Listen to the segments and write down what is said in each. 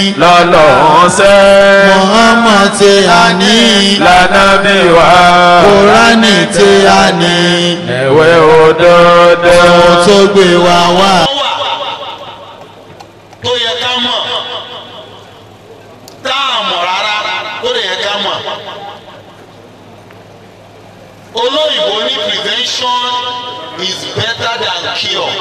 lọ́lọ́run sẹ́ Muhammad tí a ní lánàbí wa Kùránì tí a ní ẹ̀wẹ̀ òdodo ohun tó gbé wa wá. wà tó yẹ ká mọ̀ tá a mọ̀ rárá tó lè yẹ ká mọ̀. olóyìnbó ní prevention is better than cure.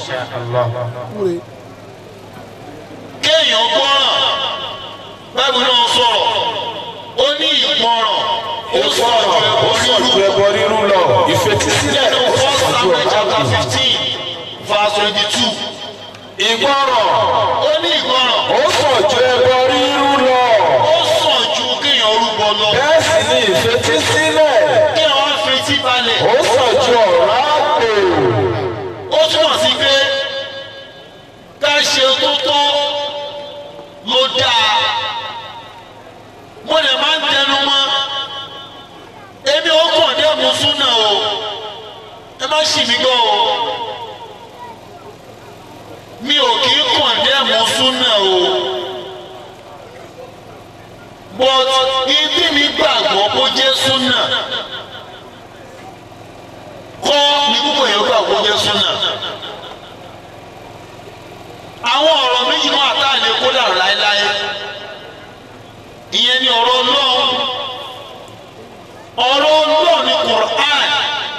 kéèyàn gbọ́ràn báyìí náà sọ̀rọ̀ ó ní ìgbọ́ràn ó sọ̀rọ̀ ju ẹbọ rírú ẹbọ rírú lọ ìfetísílẹ̀ nínú first samuel chapter fifteen verse twenty-two. ìgbọràn ó ní ìgbọ́ràn ó sàn ju ẹbọ rírú lọ ó sàn ju kéèyàn rúbọ lọ bẹ́ẹ̀ sì ni ìfetísílẹ̀ kéèyàn wá fetí balẹ̀ ó sàn ju ọ̀rá àpò ó túmọ̀ sí pé ká ṣe tó tó ló dáa mo lè máa ń tẹnu mọ́ èmi ò kàn dé mùsùlùmí o ẹ má ṣì mí gbọ́ o mi ò kì í kàn dé mùsùlùmí o but ibi mi gbàgbọ́ kó jẹ́ súnà kọ́ ní púpọ̀ yẹn gbàgbọ́ kó jẹ́ súnà àwọn ọ̀rọ̀ méjì náà tá a lè kó dàrú láéláé ìyẹn ni ọ̀rọ̀ ọlọ́run ọ̀rọ̀ ọlọ́run ni Qur'an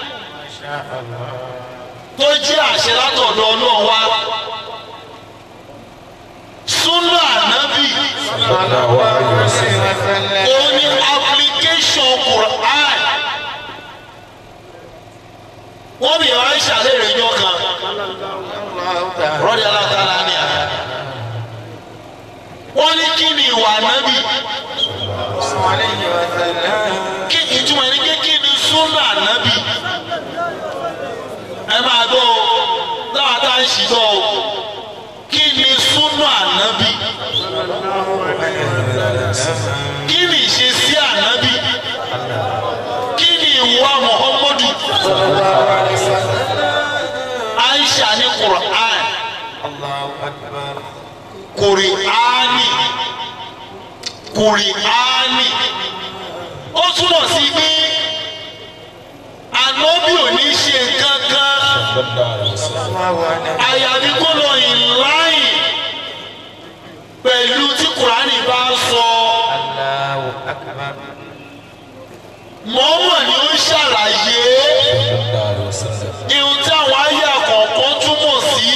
tó jẹ́ àṣẹ látọ̀dọ̀ ọlọ́run wá súnà ànábì òun ni application Qur'an wọ́n bí ọ̀rọ̀ ìṣàlẹ̀ rẹ̀ yọ kan rọ́ọ̀dì aláàtàlá ni à wọ́n ní kí ni ìwà ànábì kí ìtumọ̀ ẹni pé kí ni súnà ànábì ẹ máa gbọ́ o láwọn tá à ń ṣì gbọ́ o kí ni súnà ànábì kí ni ìṣesí ànábì kí ni ìwà Muhammadu Aisha ní Qur'an Qur'ani Qur'ani ó túmọ̀ sí pé ànábì ò ní ṣe kankan àyàfi kó lọ ìláyìn pẹ̀lú tí Qur'ani bá sọ mọ́mọ́ ni ó ń ṣàlàyé ihun tí àwọn ayé àkọ́kọ́ túmọ̀ sí.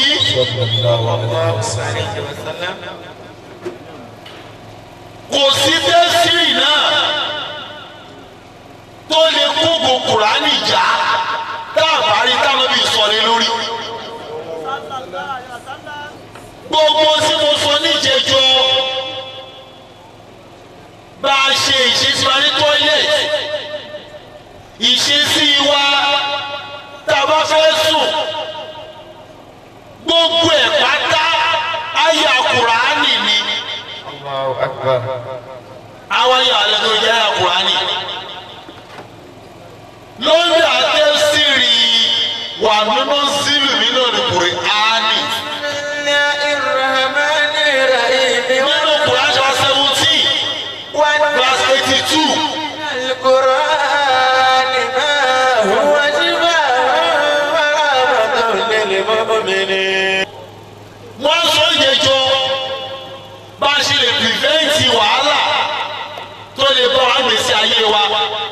kò sí tẹ́sírì náà tó lè kógo kùránì já tá a bá rí táwọn bí sọ̀rọ̀ lórí. gbogbo tí mo sọ níjẹjọ bá a ṣe ìṣesí wa ní tọ́ílẹ̀tì ìṣesí wa tá a bá fẹ́ sùn gbogbo ẹ̀ pátá àyà kùránì ni àwọn ayé alẹ́ tó jẹ́ àyà kùránì lórí àtẹ́sírì wà nínú sílù mi lórí kùránì nínú kùránì wa seventeen verse eighty two wọ́n sọ ìjẹjọ bá a ṣe lè pìrìfẹ́ǹtì wàhálà tó lè bá wa gbèsè ayé wa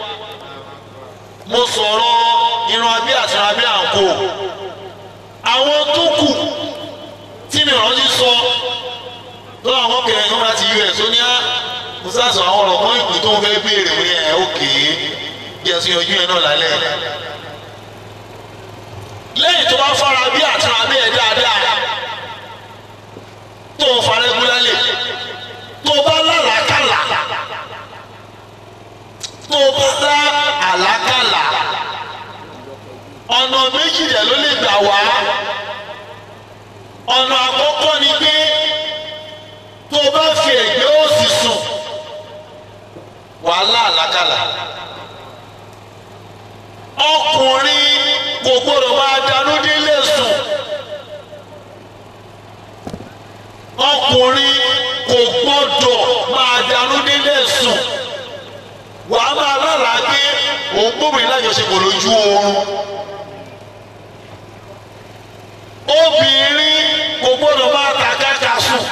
mo sọ̀rọ̀ irun abẹ́ àti irun abẹ́ àǹkó àwọn tó kù tí mi rántí sọ tó àwọn kẹrin ní wọn láti us ó ní á mo sàṣọ àwọn ọ̀rọ̀ kan ìpín tó ń fẹ́ béèrè wí ẹ̀ ókè bí ẹ̀sùn yọjú yẹn náà lálẹ́ lẹ́yìn tó bá fara bí àti irun abẹ́ ẹ̀ dáadáa tó o fara ẹgbẹ́lálẹ̀ tó o bá lálàákàlà tó o bá dá àlákàlà ọ̀nà méjì rẹ̀ ló lè gbà wá ọ̀nà àkọ́kọ́ ni pé tó o bá fi ẹ̀gbẹ́ òsì sùn wàhálà àlákàlà ọkùnrin kò gbọdọ̀ máa danú délé sùn ọkùnrin kò gbọdọ̀ máa darú délé sùn wàá máa lálàá pé òun gbóbìnrin lájọṣepọ̀ lójú oorun obìnrin kò gbọ́dọ̀ máa tàkàkà sùn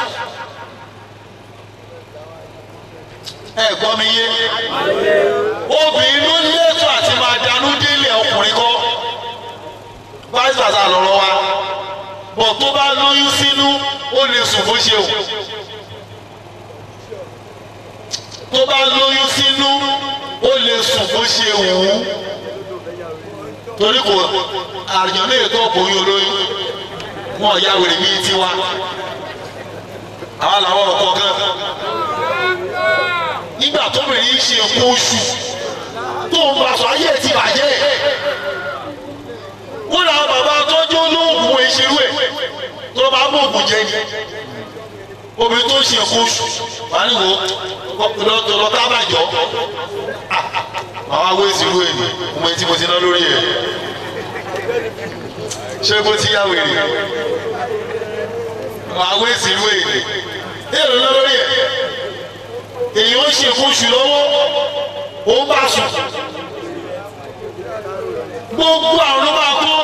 ẹ gbọ́ mi yé obìnrin ló ní ètò àti máa darú délé ọkùnrin kọ́ vice versa lọ́rọ̀ wa bọ̀ tó bá lóyún sínú ó lè sùn bó ṣe o tó bá lóyún sínú ó lè sùn bó ṣe wù ú torí kò àrùn lè tó ọkùnrin olóyún wọn ya wèrè bíi tiwa àwọn làwọn ọkọ kan nígbà tóbìnrin ṣe kó oṣù tó ń bá aṣọ ayé ẹ̀ ti bàjẹ́ wọ́n làwọn bàbá tọ́jú olóògùn ìṣerú ẹ̀ tó bá mú òògùn jẹ ni obìnrin tó ń ṣe kó oṣù wà ní wo lọ tábàjọ́ àwọn awé ìṣirú ẹ̀ ni mo mọ etí mo ti ná lórí ẹ̀ ṣé kó ti yá wèrè àwọn awé ìṣirú ẹ̀ ni èrò ná lórí ẹ̀ èyí ó ṣe kó oṣù lọ́wọ́ ó ń bá sùn gbogbo àrùn ló máa kó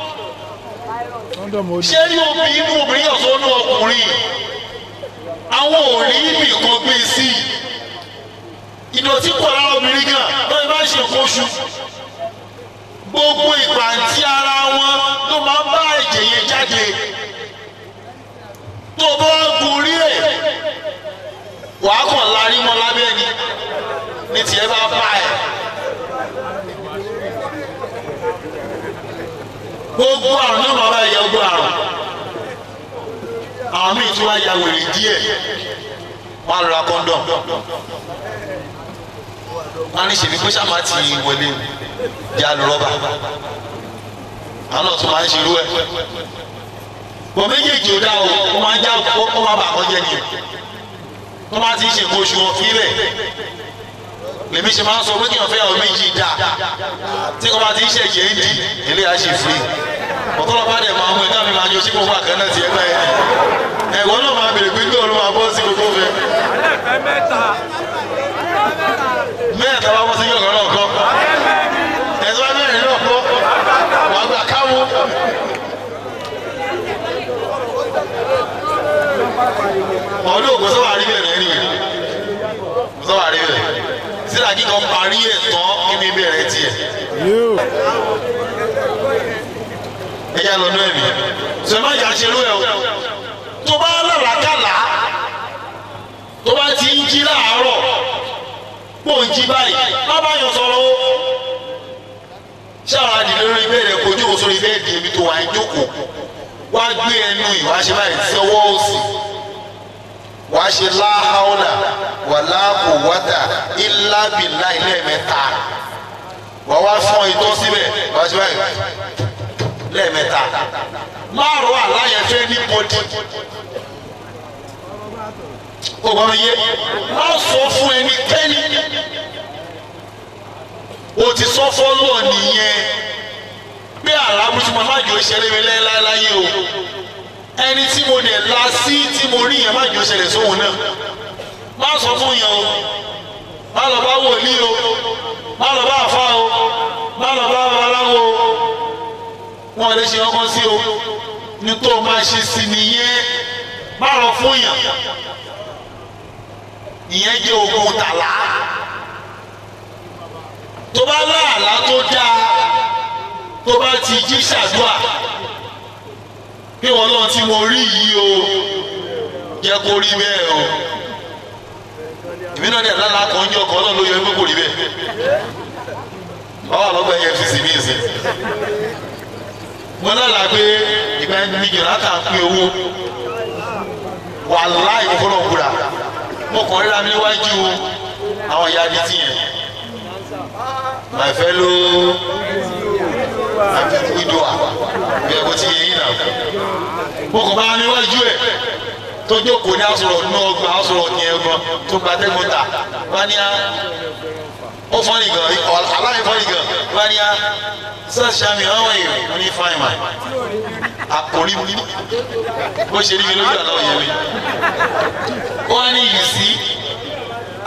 ṣé ní obìnrin inú obìnrin ọ̀sán inú ọkùnrin àwọn ò rí ibì kan gbé sí ìdọ̀tí pọ̀ lára obìnrin gan lọ́yìn bá ṣe nǹkan oṣù gbogbo ìpàǹtí ara wọn ló máa ń bá ẹ̀jẹ̀ yẹn jáde tó bá gorí ẹ̀ wàá kàn lárí mọ́ lábẹ́ ni ní tiẹ̀ bá bá ẹ̀. gbogbo àrùn náà máa bá ẹ̀yà gbogbo àrùn àwọn míì tí wọ́n ya wèrè díẹ̀ wọ́n á lọ ra kọ́ńdọ̀m wọ́n á ní ṣèbí pé sábà ti wọlé di alùrọ́bà àwọn náà tún máa ń ṣerú ẹ̀ bọ̀ méjèèjì ò dá o ó máa ń já ó máa bà kọ́ jẹ́ ni o wọ́n máa ti ń ṣe nǹkan oṣù wọn fílẹ̀ lèmi ṣe máa ń sọ pé kí wọ́n fẹ́ àwọn méjì dá tí wọ́n bá ti ń ṣẹ̀jẹ̀ ń di eléyà ṣe free ọ̀tọ́lọ́ bá dẹ̀ máa mú ẹ̀dá mi máa jọ sí gbogbo àkànnà ti ẹgbẹ́ ẹ̀ ẹ̀wọ́n náà máa bèrè pé gbé olú máa bọ́ sí gbogbo fẹ́. mẹ́ta bá bọ́ sí yọ̀gàn náà kọ́ ẹ̀sọ́ bá mẹ́rin náà kọ́ wàá gbà káwọ́. ọdún ògùn sọ́wọ́ àrí bẹ̀rẹ̀ ẹ̀rí rẹ̀ sọ́wọ́ àrí bẹ̀rẹ̀ sílà kíkọ parí ẹ̀ tán kí mi bẹ̀rẹ̀ tiẹ̀ ẹ̀yà lọ́dún ẹ̀mí sọ́mọ́ ìyá ṣerú ẹ̀ o tó bá lọ́làkàlà tó bá ti ń jí láàárọ̀ pò ń jí báyìí má bá yàn sọ̀rọ̀ o ṣáà di lórí bẹ́ẹ̀ kojú o sórí bẹ́ẹ̀ di ibi tó wà ń jókòó wá gbé ẹnu ìwà ṣe báyìí sí ọwọ́ òsì wà á ṣe láhàólà wà láàbò wátà ìlàbìlà ilé mẹ́ta wà wá fún itọ́ síbẹ̀ wà á ṣe báyìí lẹ́ẹ̀mẹ́ta márùn àláyẹ fẹ́ ní bọ́dí. o gbọ́dọ̀ yé má sọ fún ẹnikẹ́ni o ti sọ fọ́lọ́ nìyẹn pé àlábùsùn máa má jò ṣẹlẹ̀ mi láéláé o ẹni tí mo dẹ̀ la sí tí mo rí yẹn má jò ṣẹlẹ̀ sóhun náà má sọ fún yẹn o má lọ bá wòlíì o má lọ bá àfa o má lọ bá babaláwo o wọn lè ṣe ọkọ sí o ní tó o máa ṣe sí nìyẹn má lọ fún yàn ìyẹn jẹ́ ogun tàlá tó bá láàlá tó dáa tó bá ti jí ṣàdúà pé wọn náà tí mo rí yìí o jẹ́ kó rí bẹ́ẹ̀ o èmi náà dẹ̀ lálàá kan jọ kan náà ló yọ ẹgbẹ́ kò rí bẹ́ẹ̀ wọ́n wà lọ́gbà efcc ní ìsìn mo lọ́la pé ìgbà ẹni jọ̀nàtà ń pín owó wà láì fọlọ́ kúra mo kàn ríra mi níwájú àwọn ìyá adití yẹn my fellow widow bí ẹ kò ti yẹ yín náà mo kàn bá mi níwájú ẹ tó jókòó ní asọ̀rọ̀ nínú ọgbà asọ̀rọ̀ ní ẹ̀gbọ́n tó gba tẹ́gbọ́n ta wá ní á ó fọ́nì gan aláì fọ́nì gan wá ní á sir Sami how are you mo ní fine man àkórí mi bó ṣe rí mi lójú àná òye mi ó wá ní you see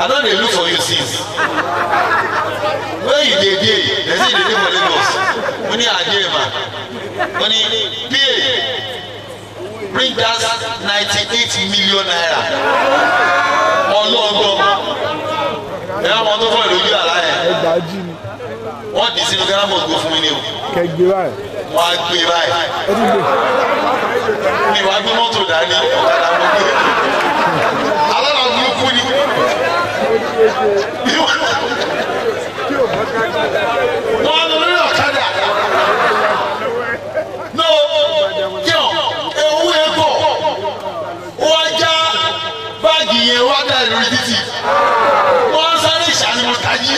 I don dey look for you since. Where you dey dey? Dem say you dey dey for Lagos. Mo ní àdé mà. Mo ní PA bring that ninety-eight million naira. Ọlọ́gbọ́n. Ẹ wá mọ tó fọ́ ìlójú àlá yẹn. ẹgbàájì ni Wọ́n dì sínú Ghana mọ̀ gbó fún mi ni o. kẹgbẹ báyìí Wọ́n á gbé báyìí. ẹ tún gbé mi wàá gbé mọ́tò dání ọ̀kadà mo gbé alára burúkú ni wọ́n á lọ lórí ọ̀kadà no yọ ewu egbò ó wá já báàgì yẹn wá dá lórí títì wọ́n á sáré ìṣàlùmọ̀ tají.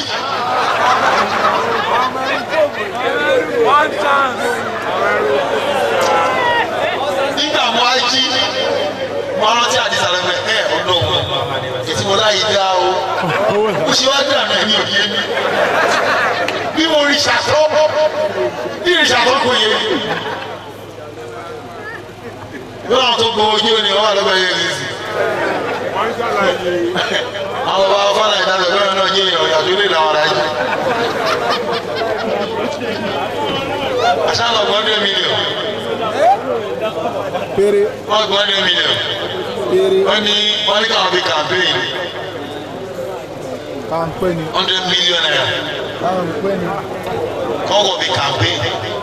nígbà mo á jí mo rántí àdìsá lẹ́gbẹ̀ẹ́ ẹ̀ ọ̀dọ́ wọn ètí mo láyé dá o mo ṣe wá dànù ẹ̀mí òye mi bí mo rí ṣàtọ́ bí rí ṣàtọ́ kò yé mi bí wọn tó gbowó ojú ni wọn wà lọ́gbẹ̀ẹ́ yẹn lè sí. àwọn bàbá fọlá ìdájọ́ bẹ́ẹ̀ náà yé èèyàn ìyàtọ̀ ilé làwọn ará yìí. aṣáá lọ gbọ́dọ̀ mílíọ̀nù péré wọ́n gbọ́dọ̀ mílíọ̀nù péré wọ́n ní wọ́n ní káwọn fi campaign kàńpé ni hundred million naira kàńpé ni kọ́kọ́ fi campaign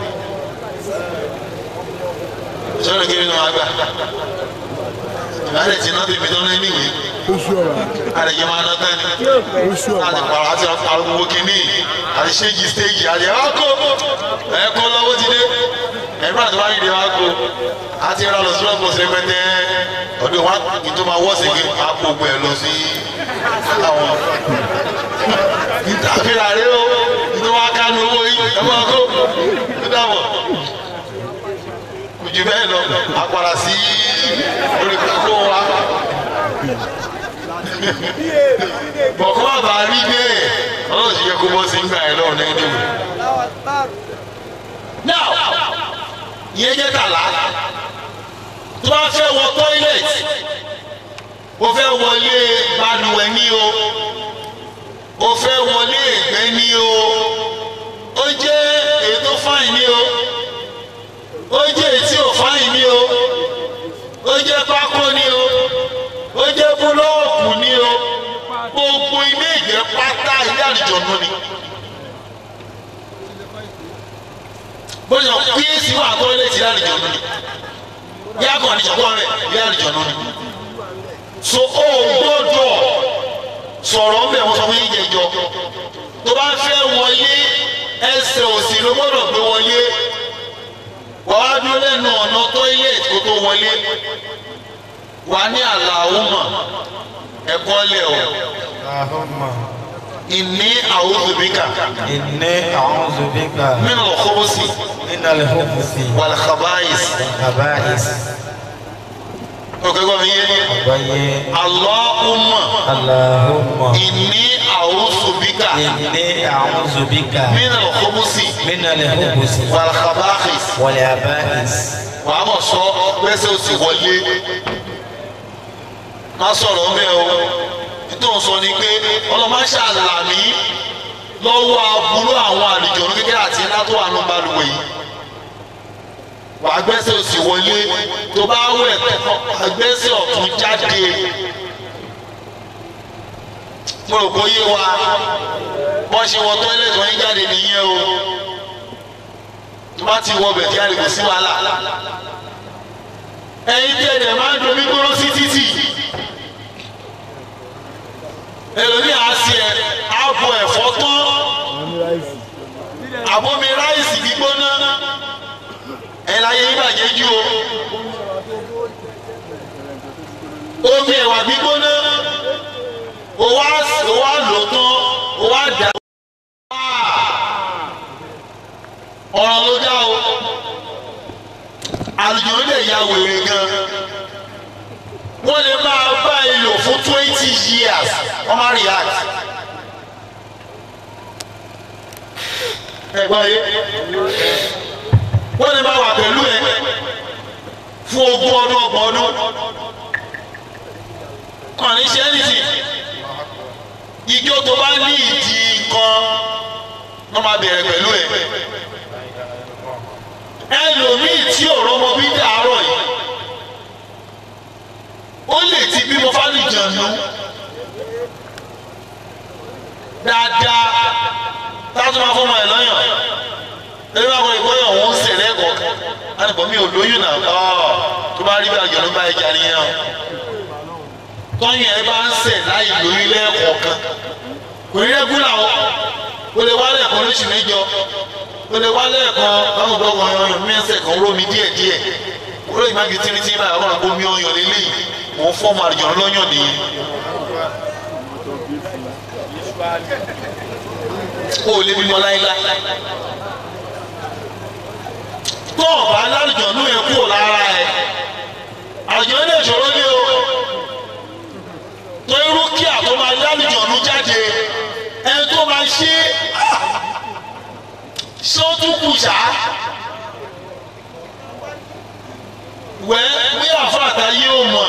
sọ́dọ̀ kí nínú àgbà ìbálẹ̀ tí náà bíbi tán lẹ́nu ìwé oṣù ọ̀rọ̀ àlejò máa ná tán ni oṣù àti ọ̀rọ̀ pàrọ̀ àti arúgbó kínní àti ṣéjì stéèjì àti ẹ̀ wá kó ẹ̀ kó lọ́wọ́ ti dé ẹ̀gbọ́n àti wáyé ìdè wá kó àti ìrọ̀ lọ sí lọ́pọ̀ sí rẹpẹtẹ ọdún wa kì í tó máa wọ́ sí kí a kó gbọ́ ẹ̀ lọ sí àwọn ìtàfihàn rẹ o ìtò wa kánú owó yìí ẹ máa kó ó dàbọ̀ kò jù bẹ́ẹ̀ lọ àpàrà sí orí kókó wa bọ̀kọ́ bàbá rí bẹ́ẹ̀ ọlọ́run ti yẹ kó bọ́ sí ń gbà ẹ̀ lọ́rùn ní ẹni wò. now ìyẹn jẹ́ tàlá tó bá fẹ́ wọ toilet o fẹ́ wọlé balùwẹ̀ ní o o fẹ́ wọlé ẹ̀gbẹ́ ní o ó jẹ́ ètò fáìn ní o ó jẹ́ ètí ò fáìn ní o ó jẹ́ pákó ní o ó jẹ́ búlọ́ọ̀kù ní o gbogbo ilé ìgbẹ́ pátá ilé àlùjọ̀nù ni. bóyá píẹ́sì wà tó ilé ìtìlẹ̀ àlùjọ̀nù ni yá kàn ní ìṣọ̀kọ́ rẹ̀ ilé àlùjọ̀nù ni. so ó gbọ́dọ̀ sọ̀rọ̀ ń bẹ̀ wọ́n sọ fún yín jẹjọ tó bá fẹ́ wọlé ẹsẹ̀ òsì ló gbọ́dọ̀ gbé wọlé wàá dúró lẹ́nu ọ̀nà tọ́ílẹ̀tì kó tó wọlé wàá ní àlàáhùmà ẹ̀kọ́ lẹ̀ o ìní àwòzùbíkà إني أعوذ بك nínú ọ̀kọ́bọ̀sì من الخبث wàlàkàbáyìs والخبائث òkèkọ́ mi yé وي àlọ́hùmà اللهم ìní àwòzùbíkà إني أعوذ بك nínú ọ̀kọ́bọ̀sì من الخبث wàlàkàbáyìs والخبائث wàá mọ̀ sọ pẹ́sẹ́ òsì wọlé má sọ̀rọ̀ ń bẹ̀ o nítorí sọ ni pé ọlọ́mọ ṣàlàmì lọ́wọ́ aburú àwọn àlejò ọ̀run kékeré àti iná tó wà nù balùwẹ̀ yìí wàá gbẹ́sẹ̀ òsì wọlé tó bá wẹ̀ wàá gbẹ́sẹ̀ ọ̀tún jáde mo rò pé yé wa wọ́n ṣe wọ tọ́ílẹ̀tì wọ́n yín jáde nìyẹn o tó bá ti wọ bẹ̀ kí á lè kó sí wàhálà ẹ̀yin tí ẹ̀dẹ̀ máa ń domi gbóró sí títì ẹlòmíì á sí ẹ á bu ẹ̀fọ́ tán wọn ní ráìsì àbomi ráìsì gbígbóná ẹ̀ láyé yín bàjẹ́ jù o omi ẹ̀wà gbígbóná o wá o wá lò tán o wá dà ọ̀rọ̀ ló dá o àlùjọ lè ya wèrè gan wọ́n lè máa bá ẹ lò fún twenty years wọ́n máa react. ẹ̀gbọ́n yé wọ́n lè máa wà pẹ̀lú ẹ fún ogún ọdún ọgbọ̀n ọdún kàn ní ṣe anything ijó tó bá ní ìdí kan wọ́n máa bẹ̀rẹ̀ pẹ̀lú ẹ̀ ẹlòmíì tí ọ̀rọ̀ ọmọ bí dàárọ̀ yìí ó lè ti bímọ fálìjànú dáadáa táwọn tó máa fọmọ ẹ lọ́yàn ẹni bá kọ́ ìkọ́yọ̀ òun ń sè lẹ́kọ̀ọ́ alùpùpù mi ò lóyún náà ọ́ tó bá rí bí àjọ̀nú bá ẹja nìyẹn o tọ́yìn ẹ bá ń sè láì lóyún lẹ́ẹ̀kọ̀ọ̀kan kò ní rẹ́gúlà o o lè wá lẹ́ẹ̀kan lóṣù mẹ́jọ o lè wá lẹ́ẹ̀kan báwo bá wọn ọyàn mẹ́sẹ̀ kan rómi díẹ̀díẹ̀ olóyè má gi tìrìtìrì báyìí ọlọ́run kó mi ọyàn lélẹ́yìn mò ń fọ́ọ̀mù àjọ̀nú lọ́yàn nìyẹn o ò lè bímọ láéláé tó o bá lálùjọ̀nú yẹn kúrò lára ẹ̀ àjọ̀nú lè ṣòro ní o tó irú kí àtọ́ máa lálùjọ̀nú jáde ẹni tó máa ṣe ṣé ó tún kù ṣá wẹ́ bí àfàtà yóò mọ̀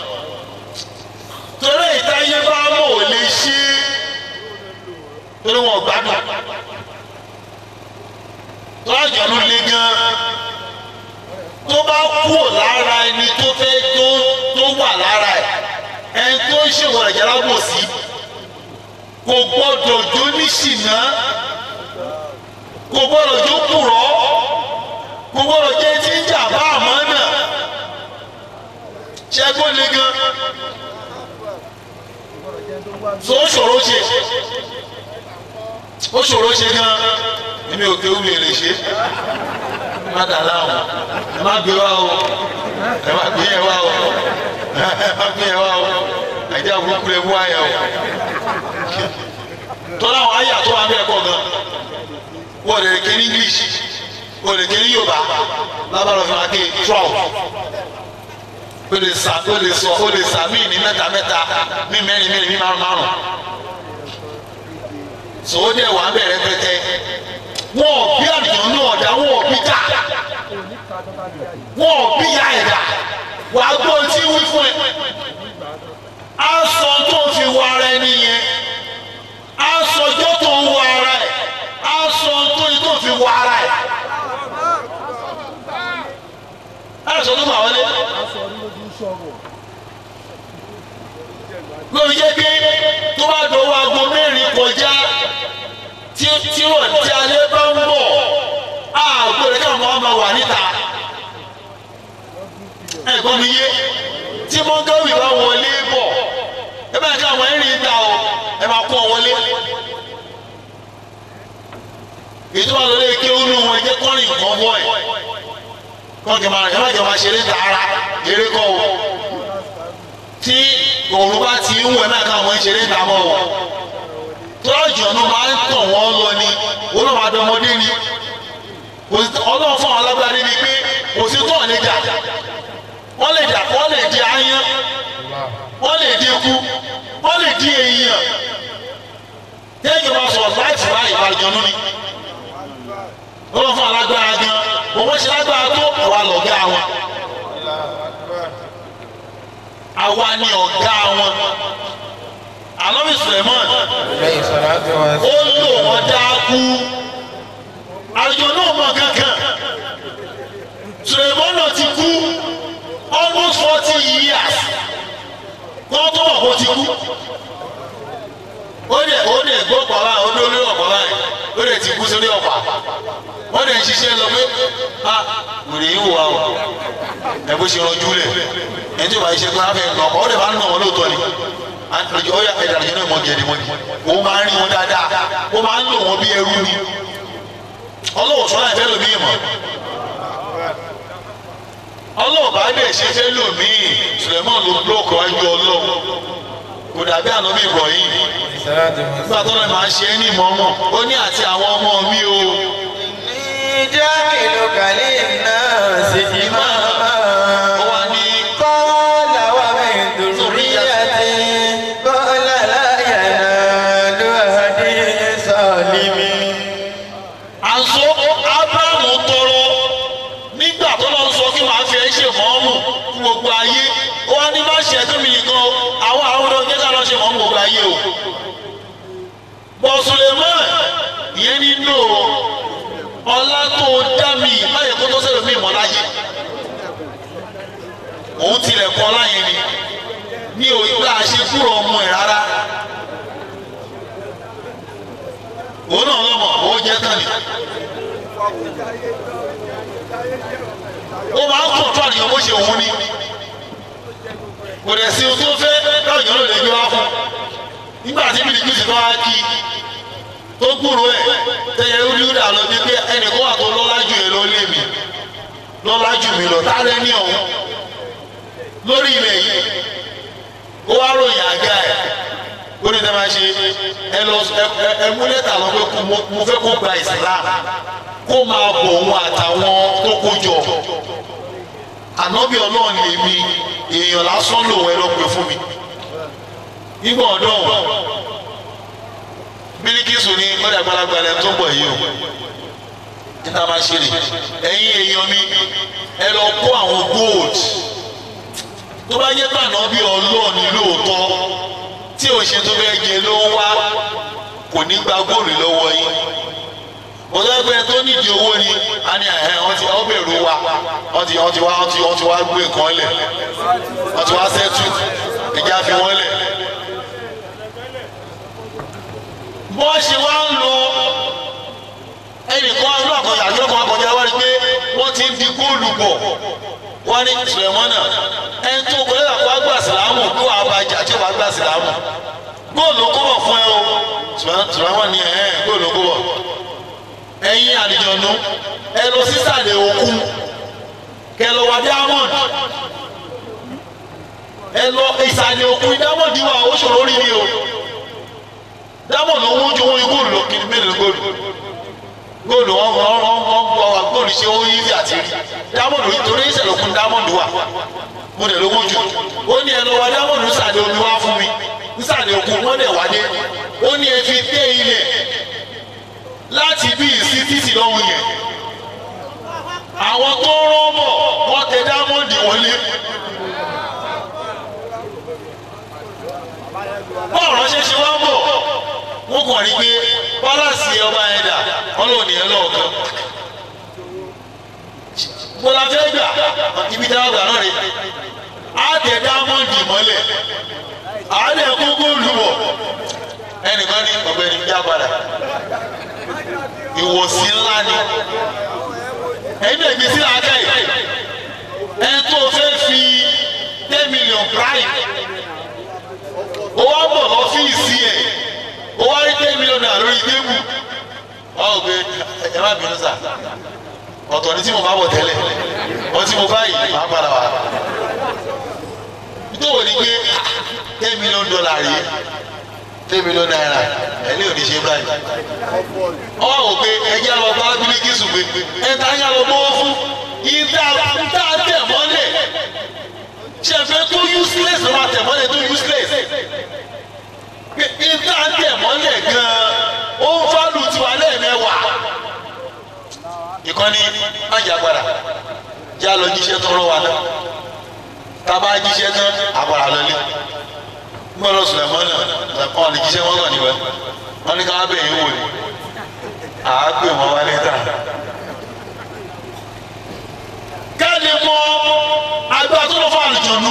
torí ìtayé bá mọ̀ ò lè ṣe torí wọn gbádùn tọ́jọ́nù le gan tó bá kúrò lára ẹni tó fẹ́ tó tó wà lára ẹ̀ ẹni tó ń ṣèwọ̀n ẹ̀jẹ̀ lábòsí kò gbọ́dọ̀ jó ní ṣìnà kò gbọ́dọ̀ jó kùrọ̀ kò gbọ́dọ̀ jẹ́ tí ń jà bá àmọ́ náà ṣẹ́gbọ́n le gan so ó ṣòro ṣe ó ṣòro ṣe gan èmi ò kéwù lè lè ṣe má dà láwọn ẹ má gbé wá o ẹ má gbé yẹn wá o ẹ má gbé yẹn wá o àìjẹ́ àbúrúkú lè mú àyà o tọ́lá àwọn àyà tó wà ń bẹ̀ pọ̀ gan wọ́n lè ké ní English wọ́n lè ké ní Yorùbá lábàlọ́ fún wa ké twelve o lè sa o lè sọ o lè sa mí ní mẹ́ta mẹ́ta mí mẹ́rin mẹ́rin mí márùn márùn sòwò dẹ̀ wà ń bẹ̀rẹ̀ pẹ́tẹ́ wọn ò bí àdìyàn náà ọ̀dà wọn ò bí dà wọn ò bí ya ẹ̀dà wàá gbọ́ tí wí fún ẹ á sọ tó ń fi wọ ara ẹni yẹn á sọ ọjọ́ tó ń wọ ara ẹ̀ á sọ tó ń tó ń fi wọ ara ẹ̀ á sọ tó ń bà wọlé lórí jẹ́ pé tó bá dọ̀wọ́ aago mẹ́rin kọjá tí tí wọ́n ti alẹ́ bá ń bọ̀ àgbo rẹ̀ káwọn ọmọ wà níta ẹ̀gbọ́n mi yé tí mọ́gàwì bá wọlé bọ̀ ẹ bá ká àwọn ẹ̀rìn ta o ẹ máa kó ọ wọlé ètò àwọn olóyè ké wúlò wọn jẹ́ kọ́rin nǹkan bọ̀ ẹ̀ kọ́ńkì máa ẹ má jẹ́ máa ṣeré tààrà eré kọ́ o tí òun bá ti ń wẹ̀ náà káwọn ṣeré ta mọ́ o tọ́jú ọ̀nà máa ń tàn wọ́n lọ ni wọ́n náà máa dán ọmọdé ni ọlọ́run fún àwọn alágbára ni pé kò sí tó ọ̀nẹ́ jà wọ́n lè jà wọ́n lè di aáyán wọ́n lè di ikú wọ́n lè di èèyàn tẹ́jọ́ máa sọ̀rọ̀ láti wá ìbàjọ́nú ni ọlọ́run fún alágbára gan bọ́wọ́ ṣe lágbára tó àwa lọ̀gá wọn àwa ni ọ̀gá wọn anabi suleiman ó lò wọn dákú àjọ náà mọ kankan suleiman náà ti kú almost forty years kọ́ tó mọ̀ kó ti kú ó dẹ̀ ó dẹ̀ gbọ́ pàrọ̀ ó dé olórí ọ̀pọ̀ báyìí ó dẹ̀ ti kú sórí ọ̀pá wọ́n dẹ̀ ń ṣiṣẹ́ lọ pé a wòlé yìí wò wá o ẹ bó ṣe rọjú lẹ̀ ẹ̀ tí o bá ṣe pé a fẹ́ nà ọ́ dẹ̀ bá ń nà wọ́n lóòótọ́ ni àjọ ọ̀yà ẹ̀dá àjọ náà mọ̀ gẹ̀ẹ́dì mọ́ o máa ń rí wọn dáadáa o máa ń lò wọn bí ẹrú ni ọlọ́wọ́ sọ́nà ìfẹ́ lómi mọ̀ ọlọ́wọ́ bá dẹ̀ ṣe fẹ́ lómi Suleiman ló búlọ́ọ̀kì wájú ọlọ́wọ́ kò dàbí ànábì Ibrahim nígbà tó lọ́ọ́ máa ṣe é ní ìmọ̀ọ́mọ̀ ó ní àti àwọn ọmọ mi o. ìjà ìlú kàlí náà sì ti máa máa. ó wá ní قال ومن ذريتي قال لا ينال أهدي الظالمين àṣọ Ábúráhámù tọrọ nígbà tó lọ sọ kí màá fi ẹ ṣe mọ́ọ́mù fún gbogbo ayé ó wá ní má ṣe ẹ̀tọ́ mi nìkan o àwọn àwọn ọmọdé ọjọ́ ká lọ ṣe mọ́ọ́mù gbogbo ayé o tilẹ̀ kọ́ láyé ni mi ò gbà ṣe kúrò ọmọ ẹ̀ rárá òun náà lọ́mọ owó jẹ́ tán ni ó máa ń kọ̀ tó àníyàn bó ṣe òun ni kò dẹ̀ sí ohun tó fẹ́ káwọn èèyàn lè gbé wá fún nígbà tí bíi kìsì tó wá kí tó gbúrò ẹ̀ tẹ̀yẹ rúdà lọ bí pé ẹnìkan wà tó lọ́lá jù ẹ lọ lé mi lọ́lá jù mí lọ tá lẹ́ni ọ̀hún lórí ilẹ̀ yìí ó wá ròyìn àga ẹ̀ ó ní tẹ́ máa ṣe ẹ lọ ẹ- ẹ mú lẹ́tà lọ pé kó- mo- mo fẹ́ kó gba Islam kó máa bọ̀ òun àtàwọn tó kó jọ ànábì ọlọ́run lèmi èèyàn lásán lòun ẹ lọ pè fún mi nígbà ọ̀dọ́ bíríkìsù ni ọ̀dà gbalagbà lẹ́nu tó ń bọ̀ yìí o níta máa ṣe rè ẹ̀yin èèyàn mi ẹ lọ kó àwọn gold tó bá yẹ pàná bí ọlọ́ọ̀ni lóòótọ́ tí ò ṣe tó fẹ́ jẹ ló ń wá kò ní gba góòlù lọ́wọ́ yín ọ̀dọ́ ẹgbẹ́ tó nídìí owó ni a ní ẹ̀hẹ́ wọ́n ti wọ́n bẹ̀rù wa wọ́n ti wọ́n ti wá wọ́n ti wọ́n ti wá gbé nǹkan lẹ̀ wọ́n ti wá sẹ́tù ẹ̀já fi wọ́n lẹ̀. bọ́ ṣe wá ń lo ẹnìkan ọdún àkọyà àjọ kan akọjá wá rí pé wọ́n ti ń di góòlù bọ̀ wọ́n ní sùlẹ̀mọ́nà ẹni tó kọlẹ́ àpò àgbà sìlámù kó àbájá tí ó bá gbà sìlámù góòlù kó bọ̀ fún ẹ o sùlẹ̀mọ́nà ni ẹ̀ góòlù kó bọ̀ ẹ̀yin àlìjọ̀nù ẹ lọ sísàlẹ̀ òkun kẹ lọ wá diamond ẹ lọ ìsàlẹ̀ òkun diamond wà ó ṣòro rí ni o diamond ló wọ́n ju owó góòlù lọ kí ni mélòó góòlù góòlù wọn wọn wọn wọn gbọ́ wa góòlù ṣe ó yí àti rí diamond yìí torí ìsàlẹ̀ òkun diamond wà mo dẹ̀ lówó jù ó ní ẹ lọ wá diamond nísàlẹ̀ omi wá fún mi nísàlẹ̀ òkun wọ́n dẹ̀ wá dé ó ní ẹ fi dé ilẹ̀ láti bí ìsí títì lọ́hùn yẹn àwọn tó rán bọ̀ wọ́n tẹ dámọ́ǹdì wọlé. bọ́ọ̀ ránṣẹ́ ṣe wá ń bọ̀ wọ́n kàn rí pé pálásì ọba yẹn dà wọ́n lò ní ẹ lọ́ọ̀kan. mo la fẹ́ gbà ibi tí a gbà náà rè á tẹ dámọ́ǹdì mọ́lẹ̀ á lẹ̀ kó góòlù wọ̀ ẹnìkan ní ọ̀gbẹ́ni bí a padà ìwòsí ńlá ni ẹ̀yin náà gbèsè làákà yìí ẹ tó fẹ́ fi ten million prime ó wá bọ̀ lọ́fíìsì ẹ̀ ó wá rí ten million naira lórí tébù wá ò gbé ẹ má bínú sà ọ̀tọ̀ ni tí mo bá bọ̀ tẹ́lẹ̀ wọ́n tí mo bá yìí máa padà wá nítorí wọ́n ní pé ten million dollar rèé ten million naira ẹ̀ ní òní ṣe báyìí ọwọ́ wò pé ẹjẹ́ lọ bá bíríkìsù pé ẹ̀ta yà lọ bọ́ fún ìdá ìdá tẹ̀ mọ́lẹ̀ ṣẹ̀fẹ̀ tó useless ló máa tẹ̀ mọ́lẹ̀ tó useless pé ìdá tẹ̀ mọ́lẹ̀ gan-an ó ń fálù tiwa lẹ́ẹ̀mẹ́wàá ìkànnì májà padà já lọ jíṣẹ́ tó rọ wa náà tá a bá jíṣẹ́ tán àpàrà lọlé gbọ́dọ̀ sùlẹ̀ mọ́nà ọ̀ lè jíṣẹ́ wọn kàn níwẹ̀ wọ́n ní ká wá bẹ̀yìn wò ni àágbè wọn wá lẹ́tà. káàdì mọ agbára tó lọ fún àlùjọ̀nù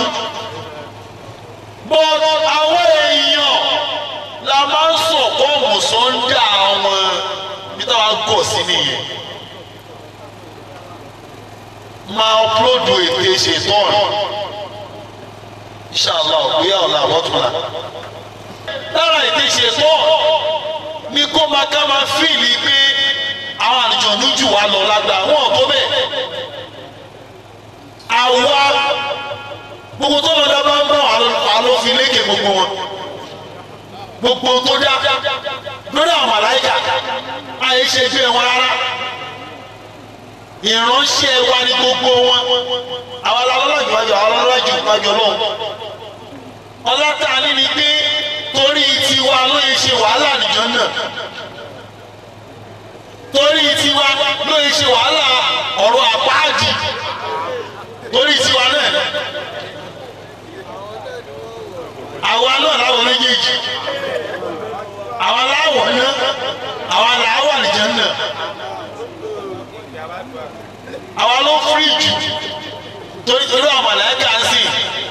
bọ́ àwọn èèyàn la máa ń sọ kọ́ọ̀mù sọ́ńdà àwọn bí táwa gọ̀ sí nìyẹn máa ọpúlódù ètè ṣètọ́n inṣàlá ògbéyà ọ̀la àwọ̀túnla lára ètè ṣètọ́n ní kó máa ká máa fíìlì pé àwọn àlùjọ̀nù jù wá lọ lágbà wọn tó bẹ́ẹ̀ àwa gbogbo tó lọ́dọ̀ bá ń bọ̀ àlọ́ fi lékè gbogbo wọn gbogbo tó dá lórí àwọn màláìkà àyè ṣe gbé wọn rárá ìránṣẹ́ wa ni gbogbo wọn àwọn alọ́lájú wájú àwọn alọ́lájú wájú ọlọ́run ọlọ́tà ní ni pé torí tiwa ló yẹ ṣe wàhálà nìjọ náà torí tiwa ló yẹ ṣe wàhálà ọ̀rọ̀ àpáàdì torí tiwa náà àwa náà láwọn méjèèjì àwa láwọ̀ náà àwa làwọ̀ nìjọ náà àwa ló fírí jù torí torí àwọn mọ̀lẹ́kà ń sìn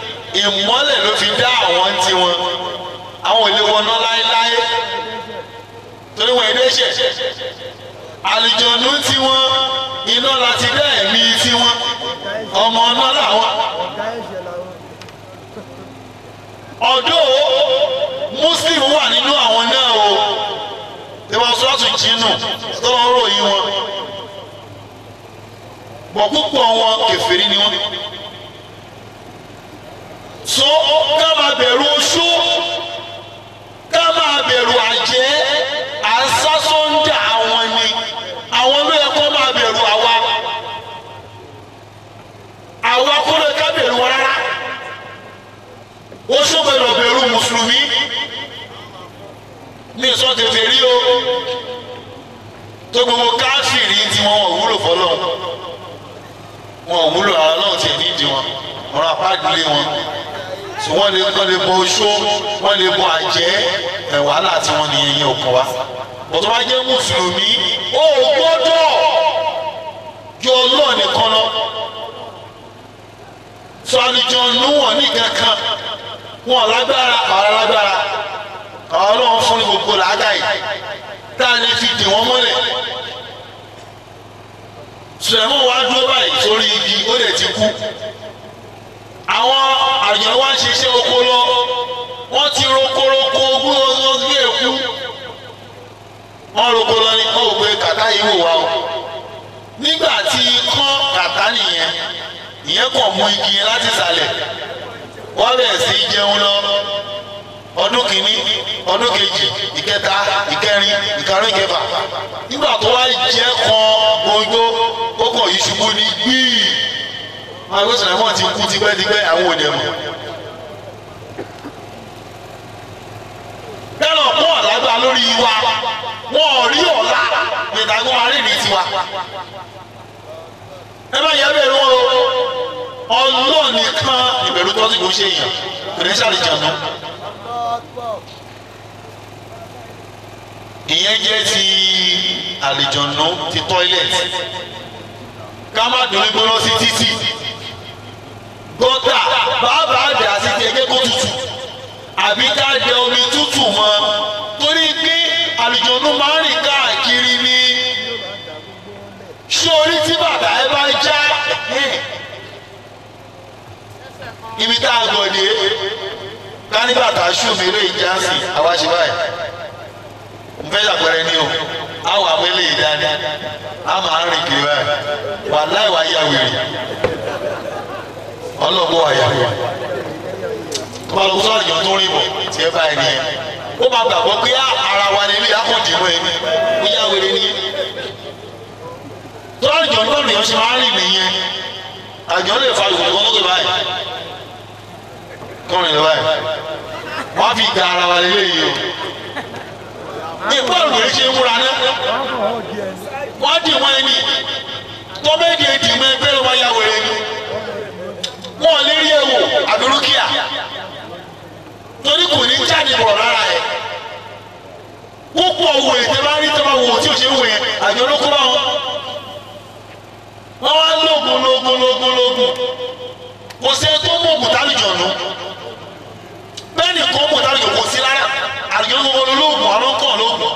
ìmọ́lẹ̀ ló fi dá àwọn tí wọn àwọn ò lè wọná láéláé torí wọn èdè ṣẹ̀ àlùjọ̀nù tí wọn iná láti dá ẹ̀mí tí wọn ọmọ náà làwọn ọ̀gá ẹ̀ṣẹ̀ làwọn. ọ̀dọ́ muslim wà nínú àwọn náà o tí wọ́n sọ́ọ̀tù jínù tó wọ́n ròyìn wọn bọ̀ púpọ̀ wọn kèfèrí ni wọ́n. so ká máa bẹ̀rù oṣó ká máa bẹ̀rù àjẹ́ àsásọ́ńdà àwọn ni àwọn ló yẹ kó máa bẹ̀rù àwa àwa kó lè ká bẹ̀rù wọn rárá oṣó gbọ́dọ̀ bẹ̀rù mùsùlùmí ní ìsọtẹfẹ rí o tó gbogbo káfíìrì tí wọn ò wúlò fọlọ wọn ò wúlò ara náà tiẹ̀ nídìí wọn wọn apá ìdílé wọn tí wọn lè wọn lè bọ oṣó wọn lè bọ àjẹ́ ẹ wàhálà tí wọn nìyẹn yẹn ò kàn wá bọ́tọ́ bá jẹ́ mùsùlùmí ó gbọ́dọ̀ yọ ọlọ́ọ̀ nìkan lọ sọ àlùjọ nù wọn ní kankan wọn lágbára àwọn lágbára àwọn ọlọ́run fún ní gbogbo làákàyè tá a lè fi dè wọ́n mọ́lẹ̀ sùlẹ̀mọ́ wa dúró báyìí sórí igi ó lè ti kú àwọn àyàn wa ń ṣiṣẹ́ oko lọ wọ́n ti rokoroko ogún ọdún bí èkú wọ́n roko lọ ní kó o gbé kàtá yìí wò wá o nígbà tí kán kàtá nìyẹn ìyẹn kàn mú igi yẹn láti sàlẹ̀ wọ́n bẹ̀rẹ̀ sí í jẹun lọ ọdún kìíní ọdún kejì ìkẹta ìkẹrin ìkarùn ìkẹfà nígbà tó wá jẹ́ kan gbogbo ó kàn yí ṣubú ní gbíì wọn àgbẹ̀ sọ̀rọ̀ mọ́ ti kú tipẹ́tipẹ́ àwọn òde mọ̀. bẹ́ẹ̀ náà pọ̀ lágbá lórí wa wọn ò rí ọ̀la ìdàgbọ́n wa rí ní tiwa. ẹ bá yẹ bẹ́ẹ̀ lọ́wọ́ ọlọ́ọ̀ nìkan ìbẹ̀rù tó ti kò ṣe èèyàn kò ní sàlẹ̀ jẹun náà. ìyẹn jẹ́ ti àlìjọ̀nù ti tọ́ílẹ̀tì ká má dùn gbóná sí títì gọ́tà bàbá àdá sí ti ẹgbẹ́ kó tutù àbí ká dẹ omi tútù mọ́ torí pé àlìjọ̀nù máa ń rìn káàkiri ní sórí tí bàbá ẹ bá já ibi tá a gọ̀ dé ká ní bàtà ṣù mí lè já sí àwa ṣe báyìí n fẹ́ ṣàpẹẹrẹ ní o àwọn àwọn eléyìí dání a máa ń rìn kiri báyìí wà láì wá yà wèrè ọlọ́gbọ́ wà yà wèrè tó bá lọ sọ àjọ tó rìn bọ̀ tiẹ̀ báyìí nìyẹn ó máa gbàgbọ́ pé ara wa ni ilé akọ̀dì mọ́ ẹni ó yà wèrè nìyẹn tó àjọ náà nìyẹn ṣe máa ń rìn nìyẹn àjọ lè fa ìwòlè kan lókè báyìí kọrin lọ báyìí wọ́n á fi gba ara wa lélẹ́yìí o ní bọ́ọ̀lù yìí ṣe ń múra ní. wọ́n dì wọ́n ẹni tọ́mẹ́dì èdè mọ́ ẹgbẹ́ ló máa ya wẹ̀rẹ̀ ni. wọ́n lè rí ewu àdúrókìá torí kò ní jáde bọ̀ rárá ẹ̀. púpọ̀ owó ètè bá rí tọ́ba wò tí ò ṣe ń wò yẹn àjọ ló kó bá wọn. wọ́n wá lóògùn lóògùn lóògùn lóògùn kò sẹ́ni tó mú ògùn tálùjọ̀nù bẹ́ẹ̀ ni kò mú tálùjọ̀nù kò sí rárá àjọ gbogbo olóògùn àwọn kan lóògùn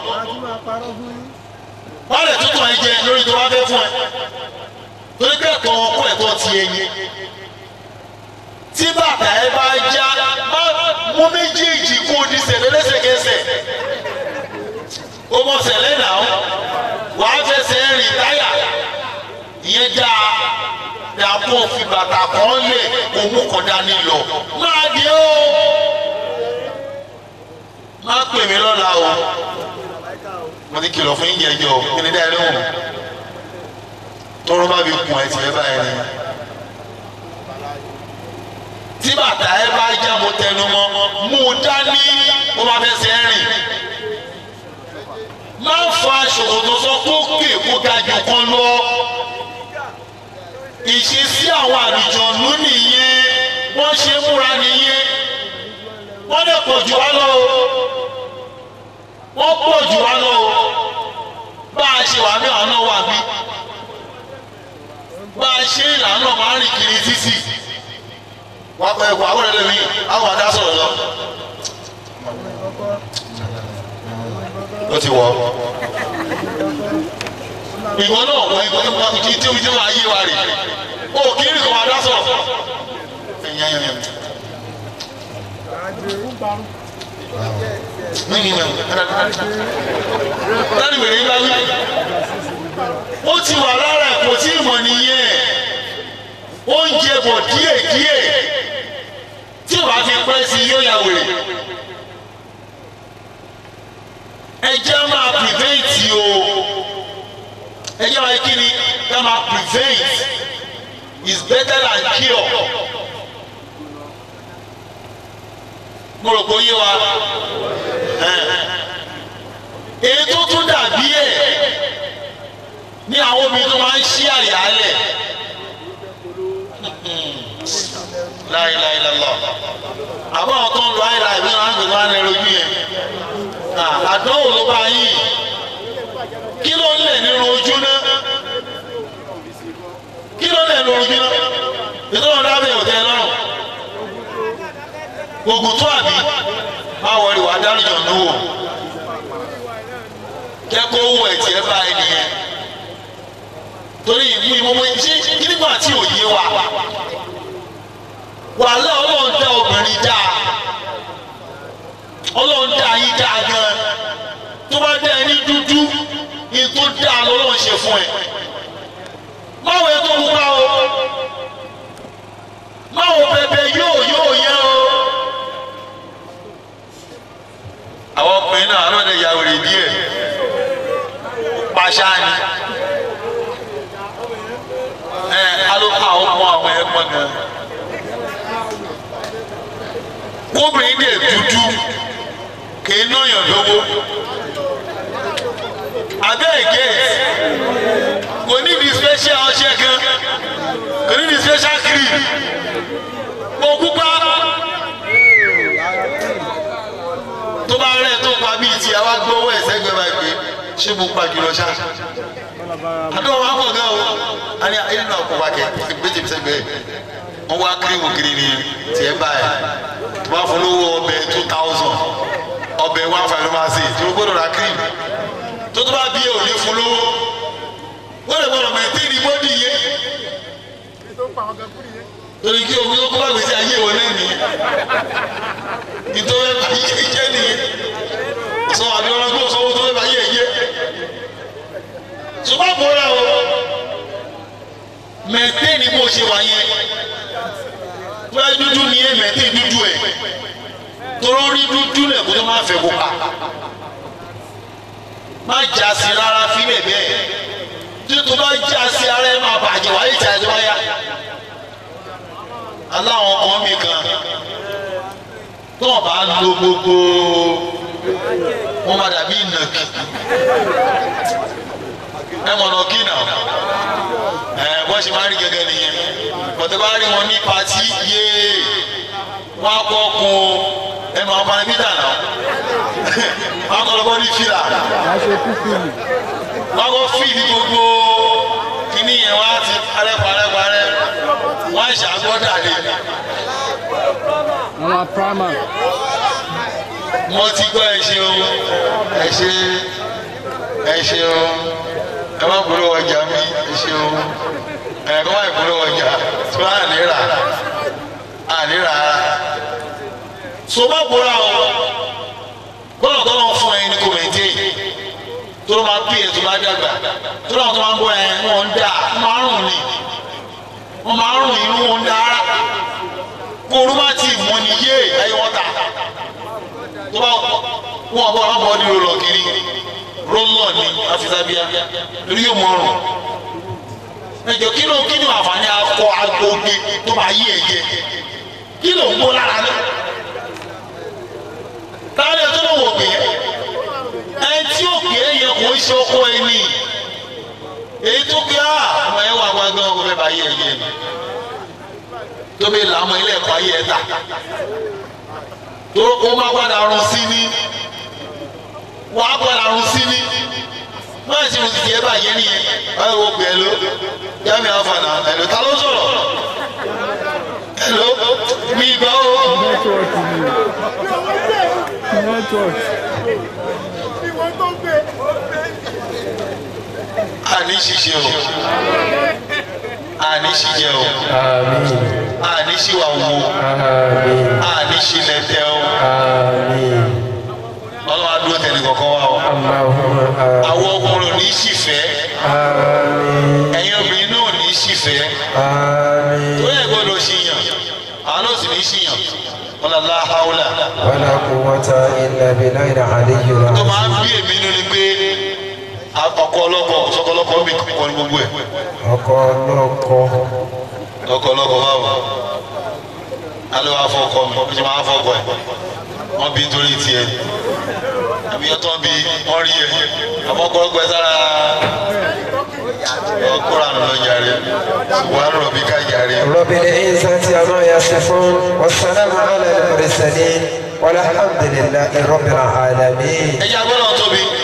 wọ́n lè tútù ẹ jẹ lórí tó wá fẹ́ fún ẹ torí pé ẹ̀tọ́ ọkọ ẹ̀tọ́ ti ẹyin tí bàtà ẹ bá já má mú méjèèjì kó o ní sẹ̀lẹ̀ lẹ́sẹ̀kẹsẹ̀ o mọ̀ sẹ̀lẹ̀ náà wà á fẹsẹ̀ rìn táyà ìyẹn dáa dàpọ̀ fi bàtà kan lè òun kọ̀ dání lọ máa di ó má pè mí lọ́la o mo ti kìlọ̀ fún yín jẹjọ kí ni dáa lóhùn tọrọ bá fi kùn ẹ tiẹ̀ báyìí ni tí bàtà ẹ bá já mo tẹnu mọ́ mú un dání ó máa fẹsẹ̀ rìn má fa ṣòkòtò sọ kókè kó ga jù kan lọ ìṣesí àwọn àlùjọ̀nù nìyẹn wọ́n ṣe múra nìyẹn wọ́n lè pọ̀ jù wá lọ o wọ́n pọ̀ jù wá lọ o bá a ṣe wà ní àná wà bí bá a ṣe ìlànà máa ń rìn kiri títì wà á pẹ́ ẹ̀kọ́ àwọn ẹ̀rọ mi àwọn àdá sọ̀rọ̀ lọ. ó ti wọ̀ ọ́. ìwọ náà wọ ìwọ náà tí tí tí wọ́n ayé wa rè ó kí ní kò máa dá sọ̀rọ̀. Láti bèrè ńlá wí. Ó ti wà lára ẹ̀ kò tí ì mọ̀ nìyẹn. Oúnjẹ bọ̀ díẹ̀ díẹ̀ tí wàá fi pẹ́ sí yóò yà wèrè. Ẹ jẹ́ máa prevent o. Ẹ jẹ́ máa kí ni ká máa prevent is better than cure. Mo rò pé ó yé wa èyí tó tún dàbí ẹ̀ ní àwọn obìnrin tó máa ń ṣí àyàlẹ̀ láìláìlọ́lọ́ àbọ̀ àwọn tó ń lo àìlà ìwé wọn àgbẹ̀ wọn lè rojú yẹn àdánwò ló bá yín kí ló ń lẹ̀ nínú ojú náà kí ló ń lẹ̀ nínú ojú náà ètò ọ̀dọ́ àbẹ̀ òtẹ́ lọ́rùn gbogbo tó àbí máa wọlé wàá dárújọ níwò kẹ́kọ̀ọ́ ohun ẹ̀tì ẹ̀ bá ẹni yẹn torí ìmú ìmọ̀mọ́ ṣé nígbà tí ò yé wa wàhálà ọlọ́run dá obìnrin dá ọlọ́run dá yín dá gan tó bá dá ẹni dúdú ní tó dá lọ́lọ́run ṣe fún ẹ máwo ẹ tó mú bá o máwo bẹbẹ yóò yóò yẹ o àwọn ọkùnrin náà alọ́ lè ya wèrè díẹ̀ pàṣà ni ẹ alùpàá àwọn ọmọ àwọn ẹ̀gbọ́n gan kóbìnrin dẹ̀ dúdú kì í náyàn lówó abẹ́ ẹ̀gẹ́ kò ní di special ọṣẹ kan kò ní di special cream kò kúpa tó bá rẹ̀ tó pa bíi ti àwa gbówó ẹ̀sẹ̀ gbẹ báyìí pé ṣé mo pa jùlọ ṣá àdúrà wọn kọ̀ gan o a ní ayé nínú àkókò akẹ́ méjì fi sẹ́gbẹ̀ẹ́ wọ́n wá kírímù kiri ni tiẹ̀ báyìí wọ́n á fún lówó ọbẹ̀ two thousand ọbẹ̀ one five ló máa ṣe tí o gbọ́dọ̀ ra kírímù tó tó bá bí ẹ ò ní fún lówó wọ́n lè gbọ́dọ̀ mẹ́tẹ́ẹ̀nì bọ́dì yé torí kí omi tó kó bá gbèsè ayé wọn náà nìyẹn nítorí bá yé jẹ́ nìyẹn sọ àbíọ́lá gbọ́ sọ tó bá yé yé ṣùgbọ́n bọ́lá o mẹ́tẹ́ẹ̀nì bó ṣe wà yẹn fúlẹ́ dúdú ni ẹ mẹ́tẹ́ẹ̀ dúdú ẹ̀ torí dúdú lẹ̀ kó tó máa fẹ́ kó pa má jà sí rárá fílẹ̀ bẹ́ẹ̀ tí tó bá jà sí ara ẹ máa bàjẹ́ wáyé ìjà ẹ̀ tó bá yá aláwọn ọmọ mi kan tó wọn bá lo gbogbo wọn máa dàbí ìnàkì ẹ mọ̀nà kí nà ẹ bọ́ ṣe máa rí gẹ́gẹ́ nìyẹn bọ̀tẹ́ bá rí wọn ní patí yéé wọn á kọ́ kun ẹ máa bá níbí dànù wọn á kọ́ lọ́kọ́ ní fìlà wọn á kọ́ fìlì gbogbo kíní yẹn wọn á ti parẹ́ parẹ́ parẹ́ wọn á ṣàgbọ́dà lé àwọn prama mo ti gbọ́ ẹ ṣeun ẹ ṣe ẹ ṣeun ẹ má gbọ́dọ̀ ọjà mi ẹ ṣeun ẹ kọ́ má gbọ́dọ̀ ọjà tí wọ́n á lè rà á lè rà á. so má gbọ́dọ̀ àwọn gbọ́dọ̀ tó lọ́n fún ẹ ní kò mẹ́tẹ́ tó lọ́ máa bí ẹ tó bá dàgbà tó lọ́n tó máa ń bọ́ ẹ wọ́n ń dà wọ́n máa ń rùn ni wọ́n máa ń rùn inú wọn ń dà ara kó orú bá ti mọ ni yé ẹyẹ wọn ta tó bá wọn bọ wọn bọ ní rọlọ kiri rọlọ ni afisabia lórí yóò mọ ọrùn ẹjọ kí ló kí ni àǹfààní akọ agbóge tó bá yí ẹyẹ kí ló ń bó lára náà táwọn ẹ tó ló wọ pé ẹ tí ó pè é yẹ kó ń ṣe ọkọ ẹni èyí tó pé á ọmọ ẹ wà gbàgbọ́n ọkọ fẹ́ bá yí ẹyẹ ni tóbi làmọ ilé ẹ̀kọ́ ayé ẹ ta tó o máa padà rún sí ní wàá padà rún sí ní má ṣe mo ti di ẹ báyé nìyẹn báyìí wo gbẹ ló yàmi àfànà ẹlò ta ló sọ̀rọ̀ ẹ hello mi gbọ́ o. nẹ́tíwọ̀kì ni nẹ́tíwọ̀kì. àní ṣiṣẹ́ o àní ṣiṣẹ́ o Àmín. àní ṣìwà wo Àmín. àní ṣìlẹ̀tẹ̀ o Àmín. ọlọ́run adúró tẹ̀lé kọ̀ọ̀kan wa o. Allahumma àmín. àwọn ọkùnrin ò ní ṣìfẹ́ Àmín. ẹ̀yin obìnrin náà ò ní ṣìfẹ́ Àmín. tó yẹ gbọ́dọ̀ ṣìyàn àwọn náà sì ní ṣìyàn wọn lọ la haula Wala quwwata illa billahi al-aliyyil tó máa ń azim. bí èmi nínú ni pé ọkọ ọlọ́kọ sọkọ ọlọ́kọ mi kọ́ ní gbogbo ẹ̀ Ọkọ ọlọ́kọ. ọkọ ọlọ́kọ báwo alẹ́ wàá fọ ọkọ mi ọjọ́ máa fọ ọkọ ẹ̀ wọ́n bí nítorí tiẹ̀ àbí ọtọ́ bí wọ́n rí ẹ̀ àbọ̀kọ́ ọgbẹ́ sára ọkùnrin àná lọ jàre wàá rọ̀ bí ká jàre. رب العزة عما يصفون والسلام على المرسلين والحمد لله رب العالمين ẹ̀jẹ̀ agbọ́dọ̀ tóbi.